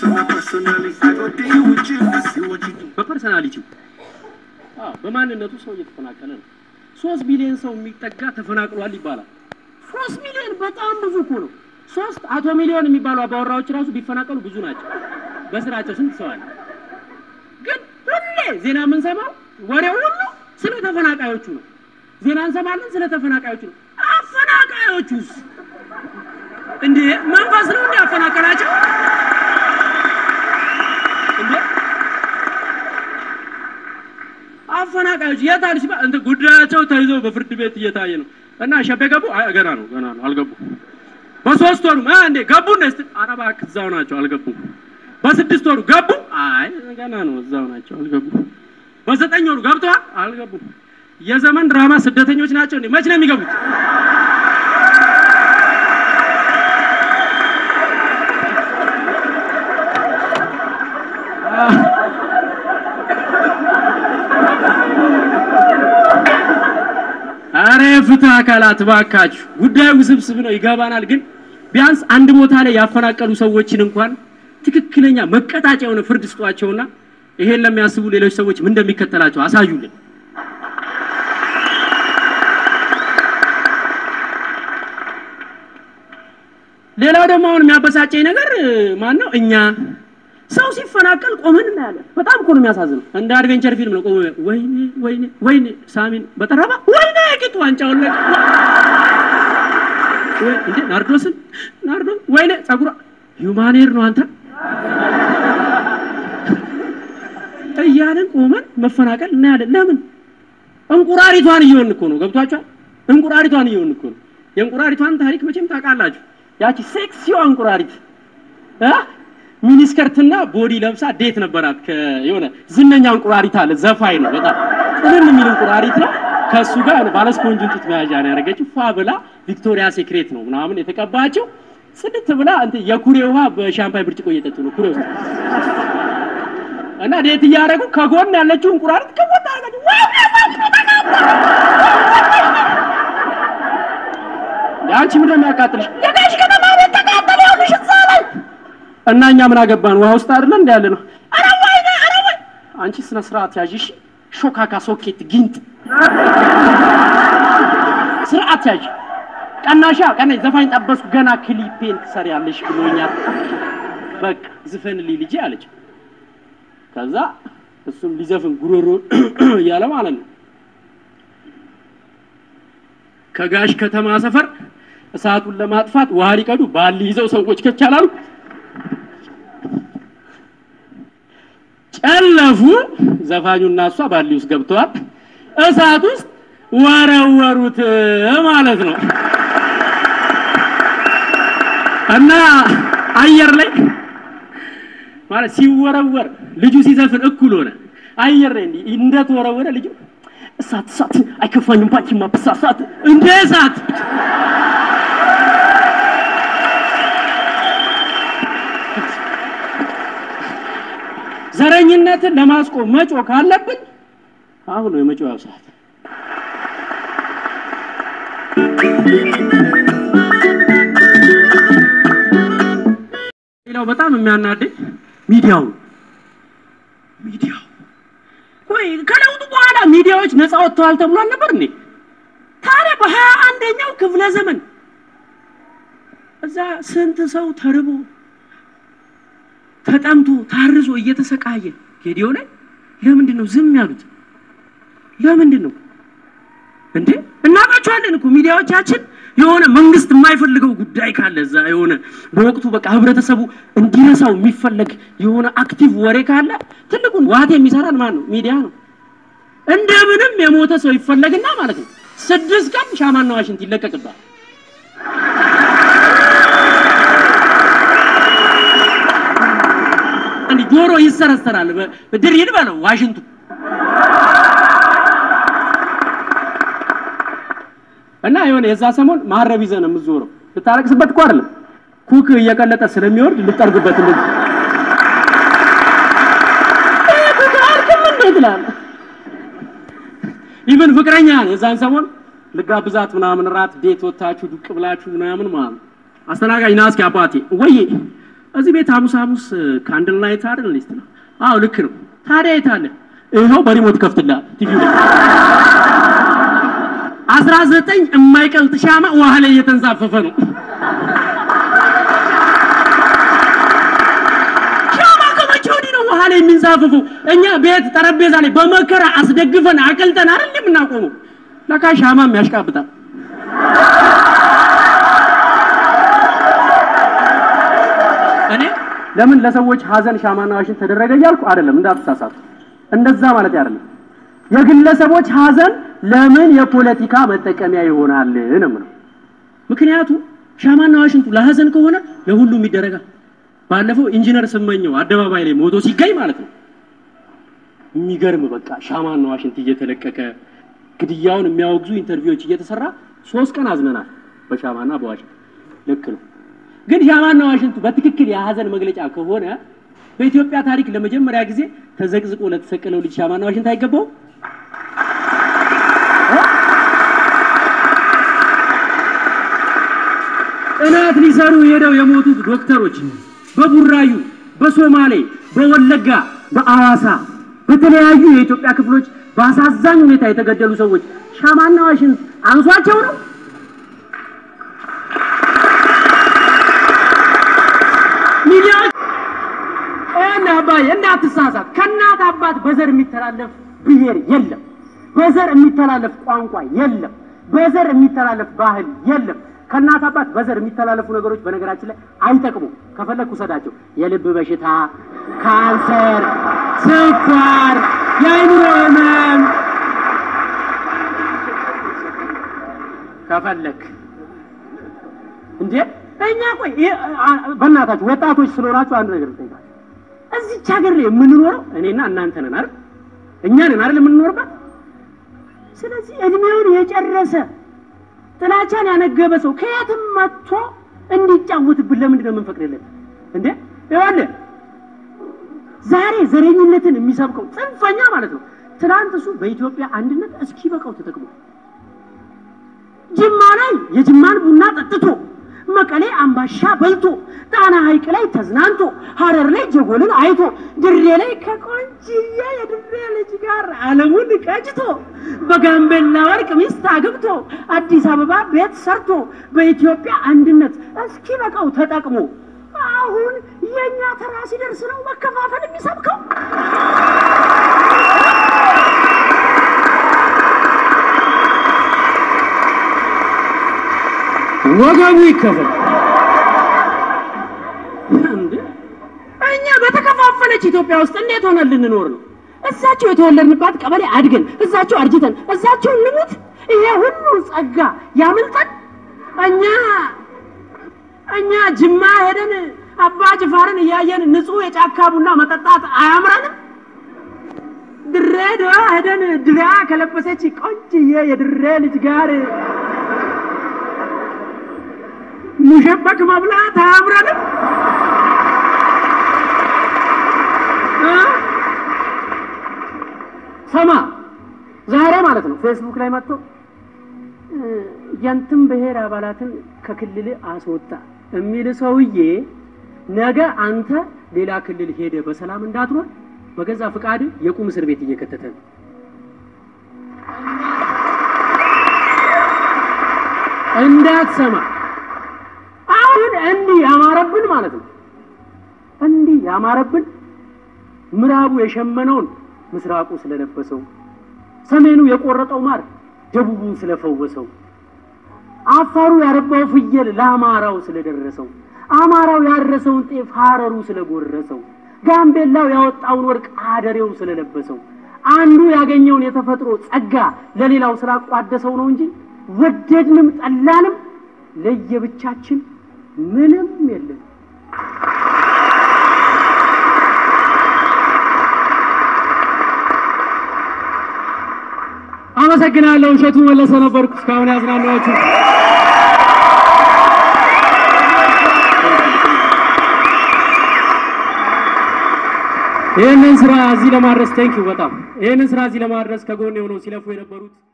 በፐርሰናሊቲው አዎ፣ በማንነቱ ሰው እየተፈናቀለ ነው። ሶስት ሚሊዮን ሰው የሚጠጋ ተፈናቅሏል ይባላል። ሶስት ሚሊዮን በጣም ብዙ እኮ ነው። ሶስት አቶ ሚሊዮን የሚባሉ አባወራዎች ራሱ ቢፈናቀሉ ብዙ ናቸው። በስራቸው ስንት ሰው አለ? ግን ሁሌ ዜና የምንሰማው ወሬው ሁሉ ስለ ተፈናቃዮቹ ነው። ዜና እንሰማለን ስለ ተፈናቃዮቹ ነው። አፈናቃዮቹስ እንዴ መንፈስ ነው እንዴ ያፈናቀላቸው እንዴ? አፈናቃዮች የት አሉ ሲባል እንትን ጉዳያቸው ተይዘው በፍርድ ቤት እየታየ ነው እና ሸቤ ገቡ? አይ ገና ነው ገና ነው አልገቡም። በሶስት ወሩ አ እንዴ ገቡ እንደ ስትል ኧረ እባክህ እዛው ናቸው አልገቡም። በስድስት ወሩ ገቡ? አይ ገና ነው እዛው ናቸው አልገቡም። በዘጠኝ ወሩ ገብተዋል? አልገቡም። የዘመን ድራማ ስደተኞች ናቸው እንዴ? መች ነው የሚገቡት? አረ ፍትህ አካላት ባካችሁ፣ ጉዳዩ ውስብስብ ነው ይገባናል። ግን ቢያንስ አንድ ቦታ ላይ ያፈናቀሉ ሰዎችን እንኳን ትክክለኛ መቀጣጫ የሆነ ፍርድ ስጧቸውና ይሄን ለሚያስቡ ሌሎች ሰዎች ምን እንደሚከተላቸው አሳዩልን። ሌላው ደግሞ አሁን የሚያበሳጨኝ ነገር ማን ነው? እኛ ሰው ሲፈናቀል ቆመን እናያለን። በጣም እኮ ነው የሚያሳዝነው። እንደ አድቬንቸር ፊልም ነው። ቆመ ወይኔ ወይኔ ወይኔ ሳሚን በጠረባ ወይኔ ቂጡ ዋንጫውን ለቅ ወይ እንዴ ናርዶስን ናርዶ ወይኔ ጸጉሯ ሂውማኔር ነው አንተ እያልን ቆመን መፈናቀል እናያለን። ለምን እንቁራሪቷን እየሆን እኮ ነው። ገብቷችኋል? እንቁራሪቷን እየሆን እኮ ነው። የእንቁራሪቷን ታሪክ መቼም ታውቃላችሁ። ያቺ ሴክሲዋ እንቁራሪት እ ሚኒስከርትና ቦዲ ለብሳ ዴት ነበራት ከየሆነ ዝነኛ እንቁራሪት አለ። ዘፋኝ ነው በጣም ጥልን የሚል እንቁራሪት ነው። ከሱ ጋር ባለ ስፖንጅን ጡት መያዣ ነው ያደረገችው። ፏ ብላ ቪክቶሪያ ሴክሬት ነው ምናምን የተቀባቸው። ጽድት ብላ እንትን የኩሬ ውሃ በሻምፓኝ ብርጭቆ እየጠጡ ነው ኩሬ ውስጥ እና ዴት እያደረጉ ከጎን ያለችው እንቁራሪት ከቦታ አረገች። አንቺ ምንድን ነው የሚያቃጥልሽ? የጋሽ ከተማ ቤት ተቃጠለ ያሉሽ እዛ ላይ እና እኛ ምን አገባን? ውሃ ውስጥ አይደለ እንደ ያለ ነው። ኧረ ወይኔ! ኧረ ወይ! አንቺ ስነ ስርዓት ያዥ እሺ። ሾካካ ሶኬት ጊንጥ ስርዓት ያዥ። ቀናሻ ቀና ዘፋኝ ጠበስኩ ገና ክሊፔን ትሰሪያለሽ ብሎኛል። በቃ ዝፈንልኝ ልጄ አለች። ከዛ እሱም ሊዘፍን ጉሮሮ እያለ ማለት ነው ከጋሽ ከተማ ሰፈር እሳቱን ለማጥፋት ውሃ ሊቀዱ ባሊ ይዘው ሰዎች ከቻላሉ ጨለፉ። ዘፋኙና እሷ ባሊ ውስጥ ገብተዋል። እሳት ውስጥ ወረወሩት ማለት ነው እና አየር ላይ ማለት ሲወረወር ልጁ ሲዘፍን እኩል ሆነ። አየር ላይ እንዲህ እንደተወረወረ ልጁ እሳት እሳት አይከፋኝም ባንቺማ ብሳሳት እንደ እሳት ዘረኝነትን ለማስቆም መጮ ካለብን አሁን ነው የመጮያው ሰዓት። ሌላው በጣም የሚያናደኝ ሚዲያው ነው። ሚዲያው ወይ ከለውጡ በኋላ ሚዲያዎች ነፃ ወጥተዋል ተብሏል ነበር እንዴ? ታዲያ በሀያ አንደኛው ክፍለ ዘመን እዛ ስንት ሰው ተርቦ ተጠምቶ ታርዞ እየተሰቃየ ጌዲዮ ላይ ለምንድን ነው ዝም ያሉት? ለምንድን ነው እንዴ? እናውቃቸዋለን እኮ ሚዲያዎቻችን የሆነ መንግስት የማይፈልገው ጉዳይ ካለ እዛ የሆነ በወቅቱ በቃ ህብረተሰቡ እንዲረሳው የሚፈለግ የሆነ አክቲቭ ወሬ ካለ ትልቁን ዋት የሚሰራን ማን ነው? ሚዲያ ነው። እንደምንም የሞተ ሰው ይፈለግና ማለት ነው ስድስት ቀን ሻማና ዋሽንት ይለቀቅባል። እንዲህ ጆሮ ይሰረሰራል። ድር ይድበለው ዋሽንቱ እና የሆነ የዛ ሰሞን ማረብ ይዘህ ነው የምትዞረው። ልታለቅስበት እኮ አይደለም ኩክ እየቀለጠ ስለሚወርድ ልጠርግበት እንደዚህ ይሄ ኩክ አልክም እንዴ ትላለህ። ኢቭን ፍቅረኛ የዛን ሰሞን ልጋብዛት ምናምን ራት ዴት ወታችሁ ዱቅ ብላችሁ ምናምን ማለት ነው። አስተናጋጅ ና እስኪ አባቴ ወይ እዚህ ቤት ሐሙስ ሐሙስ ካንድል ናይት አይደል ሊስት ነው? አዎ ልክ ነው። ታዲያ የት አለ? ይኸው በሪሞት ከፍትልሃል ቲቪ ላይ አስራ ዘጠኝ የማይቀልጥ ሻማ ውሃ ላይ እየተንሳፈፈ ነው። ሻማ ከመቼ ወዲህ ነው ውሃ ላይ የሚንሳፈፈው? እኛ ቤት ጠረጴዛ ላይ በመከራ አስደግፈን አቅልጠን አይደል የምናቆመው? ለካ ሻማም ያሽቃብጣል። እኔ ለምን ለሰዎች ሀዘን ሻማና ዋሽንት ተደረገ እያልኩ አይደለም፣ እንዳትሳሳቱ። እንደዛ ማለት አይደለም። የግለሰቦች ሀዘን ለምን የፖለቲካ መጠቀሚያ ይሆናል ነው የምለው። ምክንያቱም ሻማና ዋሽንቱ ለሀዘን ከሆነ ለሁሉም ይደረጋል። ባለፈው ኢንጂነር ስመኘው አደባባይ ላይ ሞቶ ሲገኝ ማለት ነው የሚገርም በቃ ሻማና ዋሽንት እየተለቀቀ ግድያውን የሚያወግዙ ኢንተርቪዎች እየተሰራ ሶስት ቀን አዝነናል በሻማና በዋሽንት ልክ ነው። ግን ሻማና ዋሽንቱ በትክክል የሀዘን መግለጫ ከሆነ በኢትዮጵያ ታሪክ ለመጀመሪያ ጊዜ ተዘቅዝቆ ለተሰቀለው ልጅ ሻማና ዋሽንት አይገባው? ጥናት ሊሰሩ ሄደው የሞቱት ዶክተሮች በቡራዩ፣ በሶማሌ፣ በወለጋ፣ በአዋሳ በተለያዩ የኢትዮጵያ ክፍሎች በአሳዛኝ ሁኔታ የተገደሉ ሰዎች ሻማና ዋሽንት አንሷቸው ነው? ሚዲያዎች እና አባዬ እንዳትሳሳት፣ ከእናት አባት በዘር የሚተላለፍ ብሔር የለም። በዘር የሚተላለፍ ቋንቋ የለም። በዘር የሚተላለፍ ባህል የለም። ከእናት አባት በዘር የሚተላለፉ ነገሮች በነገራችን ላይ አይጠቅሙም። ከፈለግ ውሰዳቸው። የልብ በሽታ፣ ካንሰር፣ ስኳር፣ የአይምሮ ህመም ከፈለግ እንዴ እኛ ቆይ በእናታችሁ ወጣቶች ስለሆናችሁ አንድ ነገር ልጠይቃችሁ። እዚች ሀገር ላይ የምንኖረው እኔና እናንተ ነን አይደል? እኛ ነን አይደል የምንኖርባት? ስለዚህ እድሜውን የጨረሰ ጥላቻን ያነገበ ሰው ከየትም መጥቶ እንዲጫወትብን ለምንድን ነው የምንፈቅድለት እንዴ? ይኸውልህ ዛሬ ዘረኝነትን የሚሰብከው ጽንፈኛ ማለት ነው። ትናንት እሱ በኢትዮጵያ አንድነት እስኪ በቃው ተጠቅሞ ጅማ ላይ የጅማን ቡና ጠጥቶ መቀሌ አምባሻ በልቶ ጣና ሐይቅ ላይ ተዝናንቶ ሐረር ላይ ጀጎልን አይቶ ድሬ ላይ ከቆንጅዬ የድሬ ልጅ ጋር ዓለሙን ቀጭቶ በጋምቤላ ወርቅ ሚስት አግብቶ አዲስ አበባ ቤት ሰርቶ በኢትዮጵያ አንድነት እስኪ በቃው ተጠቅሞ አሁን የእኛ ተራ ሲደርስ ነው መከፋፈል የሚሰብከው። ወገቡ ይከፈል። እኛ በተከፋፈለች ኢትዮጵያ ውስጥ እንዴት ሆነን ልንኖር ነው? እዛቸው የተወለድንባት ቀበሌ አድገን እዛቸው አርጅተን እዛቸው እንሙት? ይሄ ሁሉ ጸጋ ያምልጠን? እኛ እኛ ጅማ ሄደን አባ ጅፋርን እያየን ንጹህ የጫካ ቡና መጠጣት አያምረንም? ድሬዳዋ ሄደን ድሪያ ከለበሰች ቆንጅዬ የድሬ ልጅ ጋር ሙሸበክ መብላት አያምረንም? ሰማ ዛሬ ማለት ነው ፌስቡክ ላይ መጥቶ የንትን ብሔር አባላትን ከክልል አስወጣ የሚል ሰውዬ ነገ አንተ ሌላ ክልል ሄደ በሰላም እንዳትኖር በገዛ ፍቃድ የቁም እስር ቤት እየከተተ ነው። እንዳትሰማ አሁን እንዲህ ያማረብን ማለት ነው። እንዲህ ያማረብን ምዕራቡ የሸመነውን ምስራቁ ስለለበሰው፣ ሰሜኑ የቆረጠው ማር ደቡቡን ስለፈወሰው፣ አፋሩ ያረባው ፍየል ለአማራው ስለደረሰው፣ አማራው ያረሰውን ጤፍ ሀረሩ ስለጎረሰው፣ ጋምቤላው ያወጣውን ወርቅ አደሬው ስለለበሰው፣ አንዱ ያገኘውን የተፈጥሮ ጸጋ ለሌላው ስላቋደሰው ነው እንጂ ወደድንም ጠላንም ለየብቻችን ምንም የለም። አመሰግናለሁ። እሸቱ መለሰ ነበርኩ እስካሁን ያዝናናችሁ። ይህንን ስራ እዚህ ለማድረስ ቴንኪው በጣም ይህንን ስራ እዚህ ለማድረስ ከጎን የሆነው ሲለፉ የነበሩት